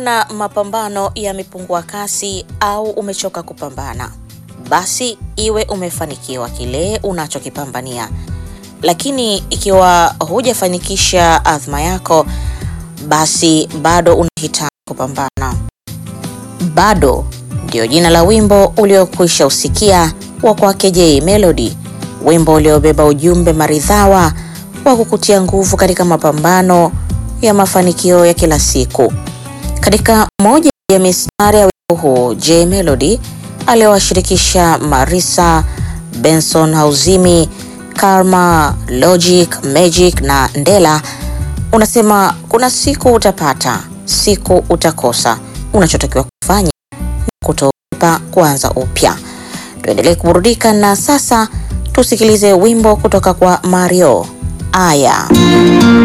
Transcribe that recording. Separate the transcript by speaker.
Speaker 1: Unaona mapambano yamepungua kasi au umechoka kupambana, basi iwe umefanikiwa kile unachokipambania. Lakini ikiwa hujafanikisha azma yako, basi bado unahitaji kupambana. Bado ndio jina la wimbo uliokwisha usikia wa kwake Jay Melody, wimbo uliobeba ujumbe maridhawa wa kukutia nguvu katika mapambano ya mafanikio ya kila siku. Katika moja ya mistari ya wimbo huu, Jay Melody aliowashirikisha Marisa, Benson Hauzimi, Karma, Logic, Magic na Ndela unasema kuna siku utapata, siku utakosa. Unachotakiwa kufanya ni kutogopa, kuanza upya. Tuendelee kuburudika na sasa tusikilize wimbo kutoka kwa Mario Aya.